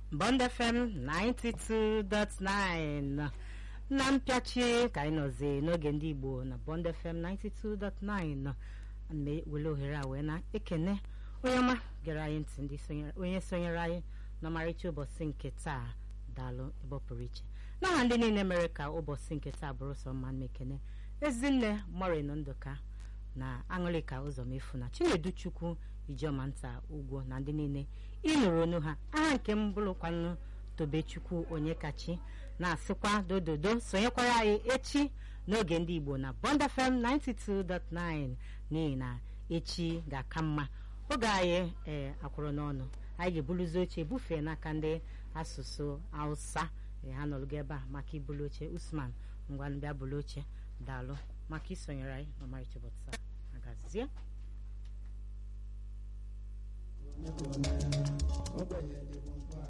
Bond FM 92.9 na mpịachi ka anyị nọzi n'oge ndị Igbo na Bond FM 92.9 ana wele ohere a wee na-ekene onye ọma gere anyị ntị ndị onye sonyere anyị n'ọmarịcha ụbọchị nke taa daalụ ebe ọ pụrụ iche n'aha ndị niile mere ka ụbọchị nke taa bụrụ sọ mma mmekene ezinne morin ndụka na aṅụrịka ụzọmefu na chinedu chukwu ijeọma nta ugwo na ndị niile ịnụrụ onu ha aha nke m bụrụkwanụ tobechukwu onye kachi na-asịkwa dododo sonyekwara anyị echi n'oge ndị igbo na Bond FM 92.9 n'ihi na echi ga-aka mma oge anyị ee akwụrụ n'ọnụ anyị ga-ebuluzi oche bufee n'aka ndị asụsụ hausa ha nọrụgo ebe a maka ibulu oche usman ngwa bịa bulu oche daalụ maka isonyere anyị n'ọmarịcha ụbọchị taa agazie